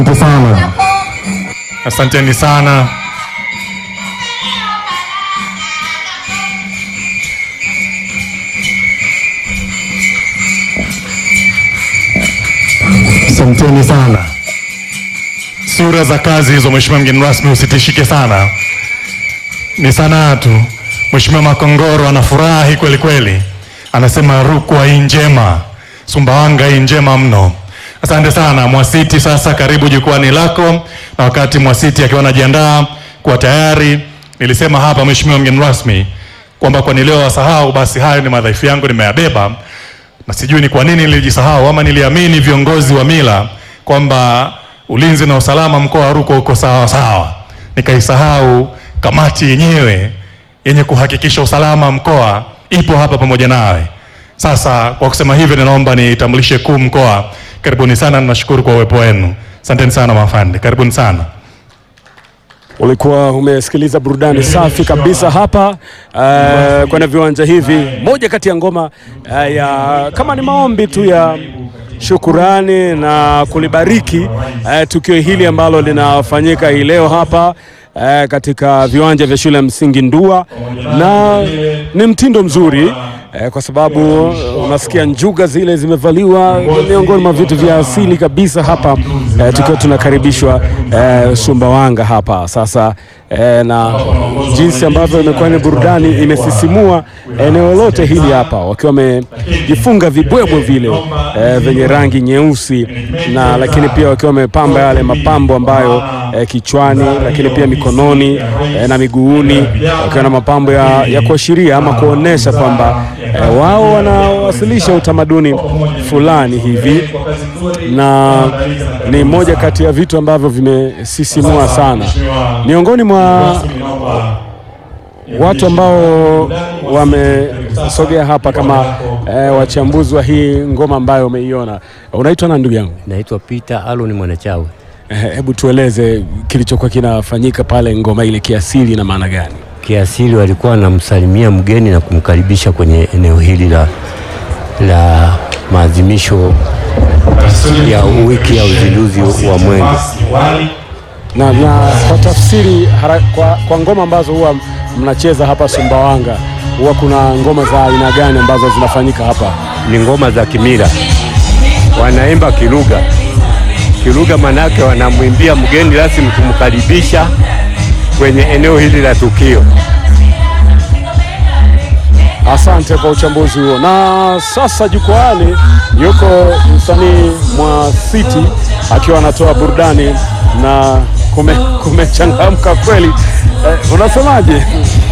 Asante sana. Asanteni sana. Asanteni sana. Sura za kazi hizo, Mheshimiwa mgeni rasmi, usitishike sana, ni sanaa tu. Mheshimiwa Makongoro anafurahi kweli kweli, anasema Rukwa hii njema, Sumbawanga hii njema mno. Asante sana Mwasiti. Sasa karibu jukwani lako, na wakati Mwasiti akiwa anajiandaa kuwa tayari, nilisema hapa Mheshimiwa mgeni rasmi kwamba kwa nilio wasahau, basi hayo ni madhaifu yangu nimeyabeba, na sijui ni kwa nini nilijisahau ama niliamini viongozi wa mila kwamba ulinzi na usalama mkoa wa Rukwa uko sawa sawa, nikaisahau kamati yenyewe yenye kuhakikisha usalama mkoa ipo hapa pamoja nawe. Sasa kwa kusema hivyo, ninaomba nitambulishe kuu mkoa. Karibuni sana, nashukuru kwa uwepo wenu. Asanteni sana mafande, karibuni sana. Ulikuwa umesikiliza burudani safi kabisa hapa uh, kwenye viwanja hivi. Moja kati ya ngoma uh, ya kama ni maombi tu ya shukurani na kulibariki uh, tukio hili ambalo linafanyika hii leo hapa uh, katika viwanja vya shule ya msingi Ndua, na ni mtindo mzuri eh, kwa sababu unasikia njuga zile zimevaliwa, miongoni mwa vitu vya asili kabisa hapa eh, tukiwa tunakaribishwa eh, Sumbawanga hapa sasa eh, na jinsi ambavyo imekuwa ni burudani imesisimua eneo lote hili hapa, wakiwa wamejifunga vibwebwe vile eh, vyenye rangi nyeusi na lakini pia wakiwa wamepamba yale mapambo ambayo eh, kichwani, lakini pia mikononi eh, na miguuni wakiwa na mapambo ya, ya kuashiria ama kuonesha kwamba eh, wao wanawasilisha utamaduni fulani hivi, na ni moja kati ya vitu ambavyo vimesisimua sana miongoni mwa watu ambao wamesogea hapa kama eh, wachambuzi wa hii ngoma ambayo umeiona. Unaitwa na ndugu yangu? Naitwa Peter Alon Mwanachawe. Eh, Hebu tueleze kilichokuwa kinafanyika pale, ngoma ile kiasili na maana gani? Kiasili walikuwa wanamsalimia mgeni na kumkaribisha kwenye eneo hili la, la maadhimisho ya wiki ya uzinduzi wa mwenge. Na, na kwa tafsiri hara, kwa, kwa ngoma ambazo huwa mnacheza hapa Sumbawanga huwa kuna ngoma za aina gani ambazo zinafanyika hapa? Ni ngoma za kimila, wanaimba kilugha. Kilugha manake wanamwimbia mgeni rasmi kumkaribisha kwenye eneo hili la tukio. Asante kwa uchambuzi huo. Na sasa jukwaani yuko msanii Mwasiti akiwa anatoa burudani na kume, kumechangamka kweli. Eh, unasemaje?